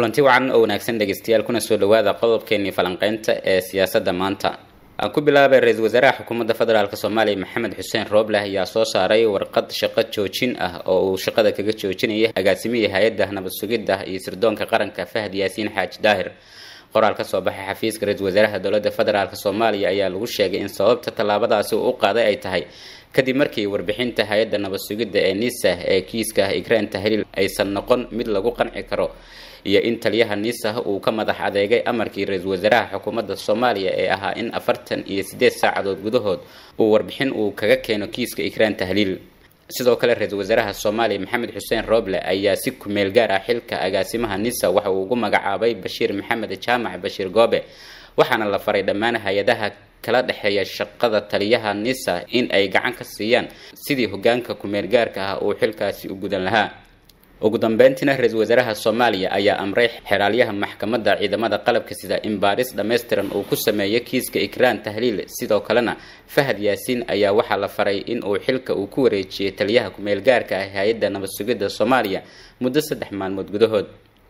kulanti wacan oo wanaagsan dhegeystayaal kuna soo dhawaada qodobkeenii falanqeynta ee siyaasadda maanta aan ku bilaabay ra-iisul wasaaraha xukuumadda federaalk soomaaliya maxamed xuseen rooble ayaa soo saaray warqad shaqo joojin ah oo uu shaqada kaga joojinaya agaasimihii hay-adda nabad sugidda iyo sirdoonka qaranka fahad yaasiin xaaji daahir qoraal ka soo baxay xafiiska ra-iisul wasaaraha dowladda federaalk soomaaliya ayaa lagu sheegay in sababta tallaabadaasi uu u qaaday ay tahay kadib markii warbixinta hay-adda nabad sugidda ee nisa ee kiiska ikraan tahliil aysan noqon mid lagu qanci karo iyo in taliyaha nisa uu ka madax adeegay amarkii ra-iisul wasaaraha xukuumadda soomaaliya ee ahaa in afartan iyo siddeed saacadood gudahood uu warbixin uu kaga keeno kiiska ikraan tahliil sidoo kale ra-iisul wasaaraha soomaaliya maxamed xuseen rooble ayaa si kumeel gaar ah xilka agaasimaha nisa waxa uu ugu magacaabay bashiir maxamed jaamac bashiir goobe waxaana la faray dhammaan hay-adaha kala dhexeeya shaqada taliyaha nisa in ay gacan ka siiyaan sidii hogaanka kumeel gaarka ah uu xilkaasi u gudan lahaa ugu dambeyntiina ra-iisul wasaaraha soomaaliya ayaa amray xeraalyaha maxkamadda ciidamada qalabka sida in baaris dhammaystiran uu ku sameeyo kiiska ikraan tahliil sidoo kalena fahad yaasiin ayaa waxaa la faray in uu xilka uu ku wareejiyay taliyaha kumeel gaarka ah hay-adda nabad sugidda soomaaliya muddo saddex maalmood gudahood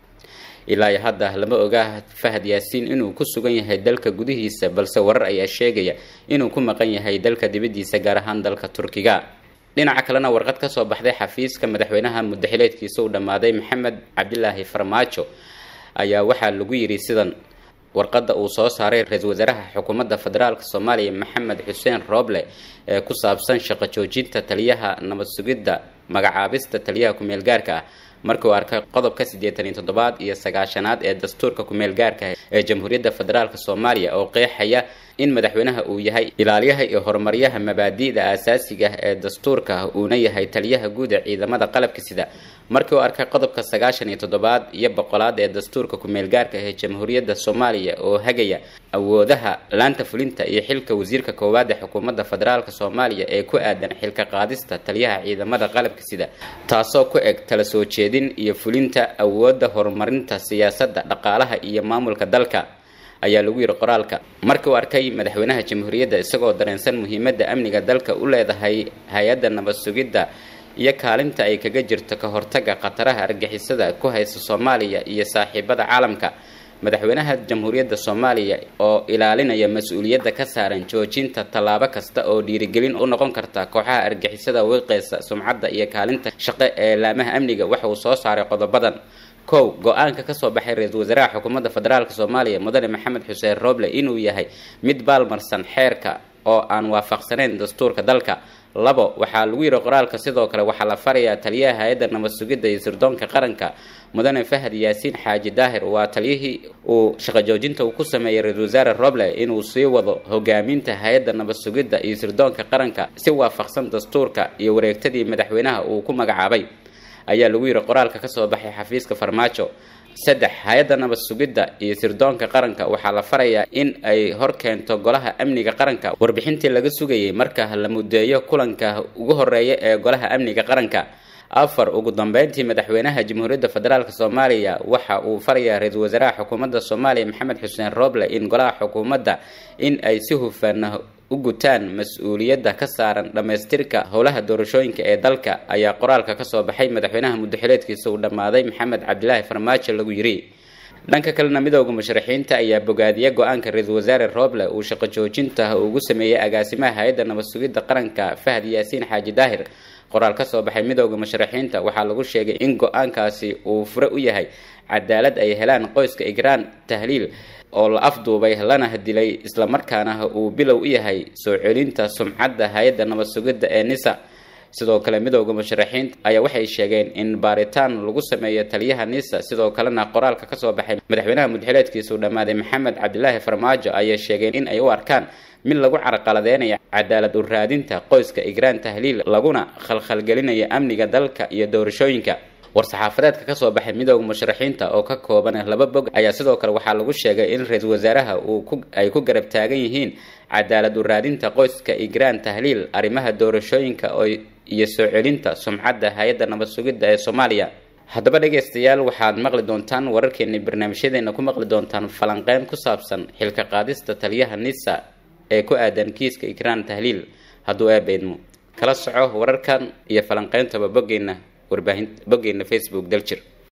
ilaa iyo hadda lama oga fahad yaasiin inuu ku sugan yahay dalka gudihiisa balse warar ayaa sheegaya inuu ku maqan yahay dalka dibaddiisa gaar ahaan dalka turkiga dhinaca kalena warqad ka soo baxday xafiiska madaxweynaha muddaxileedkiisa u dhammaaday maxamed cabdilaahi farmaajo ayaa waxaa lagu yidhi sidan warqadda uu soo saaray ra-iisul wasaaraha xukuumadda federaalk soomaaliya maxamed xuseen rooble ee ku saabsan shaqo joojinta taliyaha nabad sugidda magacaabista taliyaha kumeel gaarka ah markii uu arkay qodobka siddeetan iyo toddobaad iyo sagaashanaad ee dastuurka kumeel gaarka ee jamhuuriyadda federaalk soomaaliya oo qeexaya in madaxweynaha uu yahay ilaaliyaha iyo horumaryaha mabaadi'da aasaasiga ee dastuurka uuna yahay taliyaha guud ee ciidamada qalabka sida markii uu arkay qodobka sagaashan iyo toddobaad iyo boqolaad ee dastuurka kumeel gaarka ee jamhuuriyadda soomaaliya oo hagaya awoodaha laanta fulinta iyo xilka wasiirka koowaad ee xukuumadda federaalk soomaaliya ee ku aadan xilka qaadista taliyaha ciidamada qalabka sida taasoo ku eg tala soo jeedin iyo fulinta awoodda horumarinta siyaasadda dhaqaalaha iyo maamulka dalka ayaa lagu yidhi qoraalka markii uu arkay madaxweynaha jamhuuriyadda isagoo dareensan muhiimadda amniga dalka u leedahay hay-adda nabad sugidda iyo kaalinta ay kaga jirto ka hortagga khataraha argixisada ku haysta soomaaliya iyo saaxiibada caalamka madaxweynaha jamhuuriyadda soomaaliya oo ilaalinaya mas-uuliyadda ka saaran joojinta tallaabo kasta oo dhiirigelin u noqon karta kooxaha argixisada wiiqeysa sumcadda iyo kaalinta shaqo ee laamaha amniga waxa uu soo saaray qodobadan kow go-aanka kasoo baxay ra-iisul wasaaraha xukuumadda federaalk soomaaliya mudane maxamed xuseen rooble inuu yahay mid baalmarsan xeerka oo aan waafaqsanayn dastuurka dalka labo waxaa lagu yidhi qoraalka sidoo kale waxaa la farayaa taliyaha hay-adda nabad sugidda iyo sirdoonka qaranka mudane fahad yaasiin xaaji daahir waa taliyihii uu shaqo joojinta uu ku sameeyey ra-iisul wasaare roble inuu sii wado hogaaminta hay-adda nabad sugidda iyo sirdoonka qaranka si waafaqsan dastuurka iyo wareegtadii madaxweynaha uu ku magacaabay ayaa lagu yidhi qoraalka kasoo baxay xafiiska farmaajo saddex hay-adda nabad sugidda iyo sirdoonka qaranka waxaa la farayaa in ay hor keento golaha amniga qaranka warbixintii laga sugayay marka la mudeeyo kulanka ugu horeeya ee golaha amniga qaranka afar ugu dambeyntii madaxweynaha jamhuuriyadda federaalk soomaaliya waxa uu farayaa ra-iisul wasaaraha xukuumadda soomaaliya maxamed xuseen rooble in golaha xukuumadda in ay si hufan u gutaan mas-uuliyadda ka saaran dhammaystirka howlaha doorashooyinka ee dalka ayaa qoraalka kasoo baxay madaxweynaha muddaxileedkiisa uu dhammaaday maxamed cabdilaahi farmaajo lagu yidhi dhanka kalena midooda musharaxiinta ayaa bogaadiya go-aanka ra-iisul wasaare rooble uu shaqo joojinta ugu sameeyey agaasimaha hay-adda nabad sugidda qaranka fahad yaasiin xaaji daahir qoraal ka soo baxay midooda musharaxiinta waxaa lagu sheegay in go-aankaasi uu fure u yahay cadaalad ay helaan qoyska igraan tahliil oo la afduubay lana dilay islamarkaana uu bilow u yahay soo celinta sumcadda hay-adda nabad sugidda ee nisa sidoo kale midooda musharaxiinta ayaa waxay sheegeen in baaritaan lagu sameeyo taliyaha nisa sidoo kalena qoraalka kasoo baxay madaxweynaha mudxileedkiisa uu dhammaaday maxamed cabdilaahi farmaajo ayay sheegeen in ay u arkaan mid lagu carqaladeynayo cadaalad u raadinta qoyska igraan tahliil laguna khalkhalgelinayo amniga dalka iyo doorashooyinka war-saxaafadeedka kasoo baxay midooda musharaxiinta oo ka kooban laba bog ayaa sidoo kale waxaa lagu sheegay in ra-iisul wasaaraha uu ay ku garab taagan yihiin cadaalad u raadinta qoyska igraan tahliil arrimaha doorashooyinka iyo soo celinta sumcadda hay-adda nabad sugidda ee soomaaliya haddaba dhegaystayaal waxaad maqli doontaan wararkeeni barnaamijyadeena ku maqli doontaan falanqeyn ku saabsan xilka qaadista taliyaha nisa ee ku aadan kiiska igraan tahliil hadduu eebeydmo kala soco wararkan iyo falanqeyntaba boggeena warbaahin boggeena facebook daljir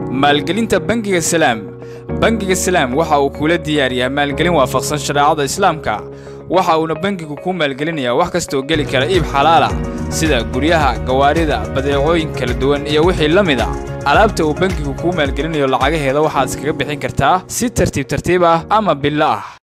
maalgelinta bangiga salaam bangiga salaam waxa uu kula diyaariyaa maalgelin waafaqsan shareecada islaamka waxa uuna bangigu kuu maalgelinayaa wax kastaoo geli kara iib xalaala sida guryaha gawaarida badeecooyin kala duwan iyo wixii la mid a alaabta uu bangigu kuu maalgelinayo lacagaheeda waxaad iskaga bixin kartaa si tartiib tartiib ah ama billo ah